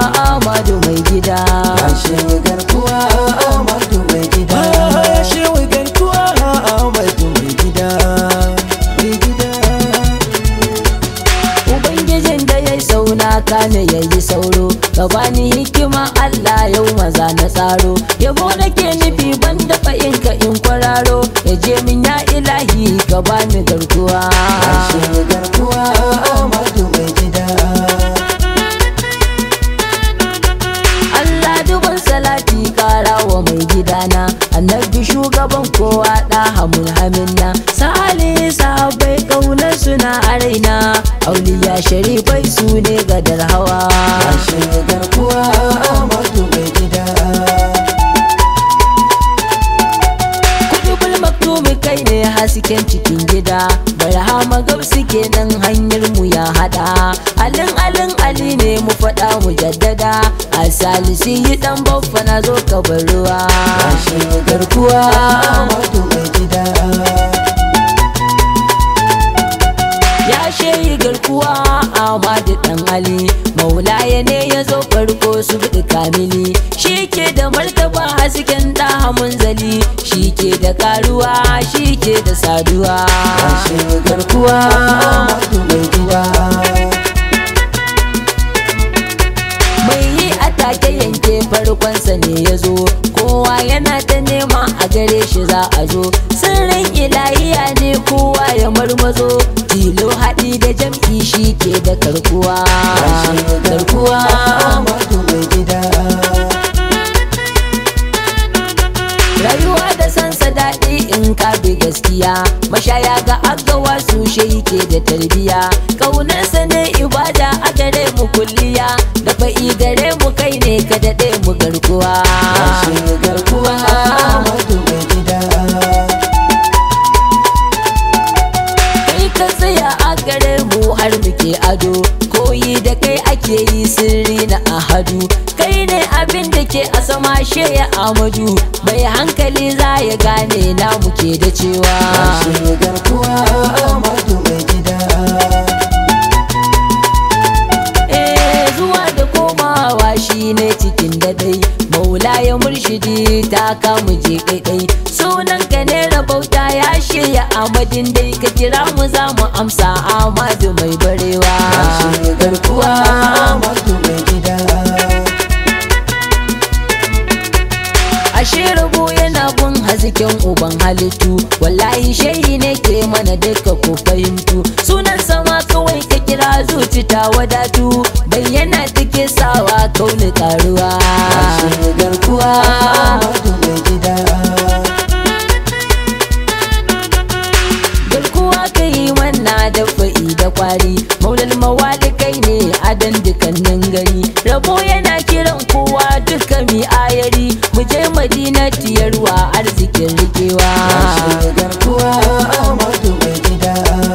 Amadu mai gida Ashe garkuwa Amadu mai gida Ashe garkuwa Amadu mai gida mai gida Ubangijin da ya yi sauna kane ya yi sauro Ka bani hikima Allah yau maza na tsaro Yabo nake nufi ban dafa in ka in kwararo Ya je min ya ilahi ka bani garkuwa Ashe garkuwa Amadu mai gida Allah duban salati kara wa mai gidana Annabi shugaban kowa da hamun haminna Sali sahabbai kaunar suna a raina Auliya sharifai su ne gadar hawa Ashe garkuwa Amadu mai gida Kudubul maktumi kai ne hasken cikin gida Barhama gabsi kenan hanyar mu ya hada Alin alin ali ne mu faɗa mu jaddada A salisi yi dan baffa na zo ka bar ruwa Ashe garkuwa Amadu mai gida Ya shehi garkuwa Ahmadu dan Ali Maulaya ne ya zo farko su bi kamili Shi ke da martaba hasken da munzali Shi ke da karuwa shi ke da saduwa Ashe garkuwa Amadu mai gida Mai yi atake yanke farkonsa ne ya zo Kowa yana ta nema a gare shi za a zo Sirrin ilahiya ne kowa ya marmazo Tilo haɗi da jam'i shi ke da karkuwa Ashe garkuwa Amadu mai gida Rayuwa da sansa daɗi in ka bi gaskiya Mashaya ga agawa su shi ke da tarbiya Ƙaunarsa ne ibada a gare mu kulliya Da fa'i gare mu kai ne ka daɗe mu garkuwa Ashe garkuwa Amadu mai gida Kai ka tsaya a gare mu har muke ado Koyi da kai ake yi sirri na ahadu Kai ne abin da ke a sama sheya amadu Mai hankali za ya gane na muke da cewa Ashe garkuwa Amadu mai gida Eh, zuwa da komawa shi ne cikin dadai maula ya murshidi ta kamu je kaikai sunan ka ne rabauta ya shirya amadin dai ka kira mu za mu amsa amadu mai barewa Ashe garkuwa Amadu mai gida ashe rabo yana bin hasken uban halittu wallahi shehi ne ke mana duka ku fahimtu sunan sama kawai ka kira zuci ta wadatu bayyana take sawa kauni karuwa Ashe garkuwa Amadu mai gida garkuwa ka yi manna da fa'i da kwari maulal mawali kai ne adan dukannin gari rabo yana kiran kowa duka mi ayari mu je madina tiyarwa arzikin rikewa Ashe garkuwa Amadu mai gida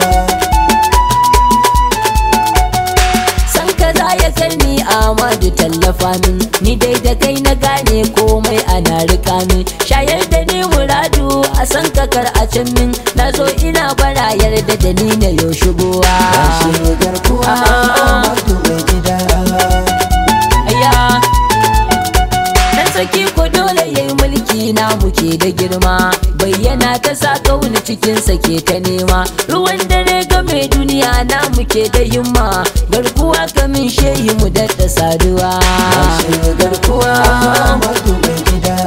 san ka za ya karni amadu tallafa min ni dai da kai na gane komai ana rika min shayar da ni muradu a san ka kar a can min na zo ina bara yarda da ni na yau shigowa Ashe garkuwa Amadu mai gida Aya Dan sarki ko dole yayi mulki na muke da girma Bayyana ta sa kauni cikin ke ta nema Ruwan dare ga mai duniya na muke da himma Garkuwa kamin shehi mu dadda saduwa Ashe garkuwa Amadu mai gida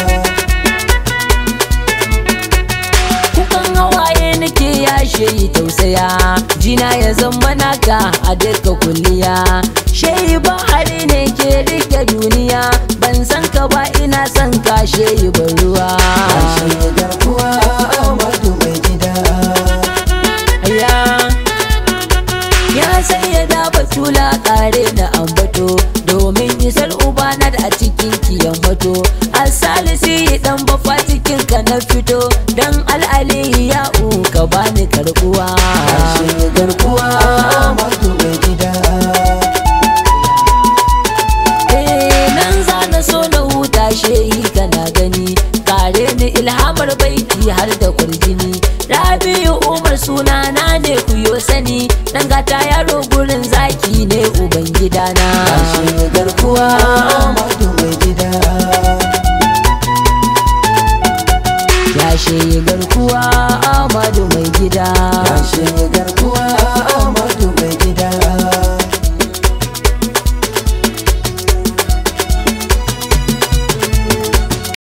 Kukan hawaye nake ya shehi tausaya Jina ya zama naka a duka kulliya Shehi bahari ne ke rike duniya Ban san ka ba ina son ka shehi ban ruwa Ashe garkuwa Amadu mai gida Aya Ya sai ya da batula kare na ambato Domin isar ubana da a cikin kiyan mato Asalisi dan bafa cikin ka na fito Dan al'ali ya ka bani karbuwa Ashe garkuwa Amadu mai gida Eh nan za na so na huta shehi kana gani Kare ni ilhamar baiti har da kurjini Rabi'u Umar sunana ne ku yo sani Dan gata yaro